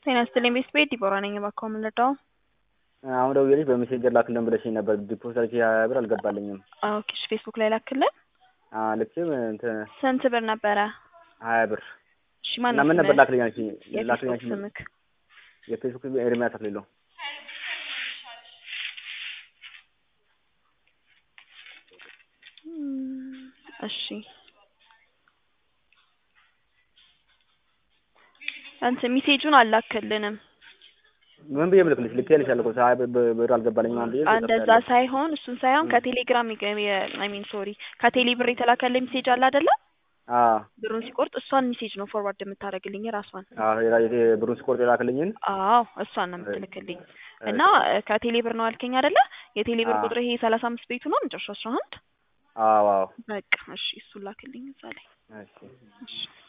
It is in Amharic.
ጤና ይስጥልኝ ቤት ቤት ዲቦራ ነኝ። እባክዎ ምን ልርዳው? አሁን ደውዬልሽ በሜሴንጀር ላክልን ብለሽኝ ነበር። ዲፖዚት አድርጌ ሀያ ብር አልገባልኝም። ኦኬ እሺ፣ ፌስቡክ ላይ ላክልን። ልክም እንትን ስንት ብር ነበረ? ሀያ ብር እሺ እና ማነው ምን ነበር ስምህ? ላክልኝ አልሽኝ? ላክልኝ የፌስቡክ አልሽኝ ስምክ? የፌስቡክ ኤርሚያስ አክሊሉ እም፣ እሺ እንትን ሚሴጁን አላክልንም። ምን ብዬ ምልክልሽ? ልኬልሻለሁ እኮ ሀያ ብር ብር አልገባልኝም ምናምን ብዬ እንደዛ ሳይሆን እሱን ሳይሆን ከቴሌግራም አይ ሚን ሶሪ ከቴሌ ብር የተላከልኝ ሚሴጅ አለ አይደለ? አዎ ብሩን ሲቆርጥ እሷን ሚሴጅ ነው ፎርዋርድ የምታደርግልኝ ራሷን። አዎ የላ- የቴ- ብሩን ስቆርጥ የላክልኝን አዎ እሷን ነው የምትልክልኝ። እና ከቴሌ ብር ነው አልከኝ አይደለ? የቴሌ ብር አዎ። ቁጥር ይሄ ሰላሳ አምስት ቤቱ ነው መጨረሻ አስራ አንድ አዎ አዎ በቃ እሺ፣ እሱን ላክልኝ እዛ ላይ እሺ እሺ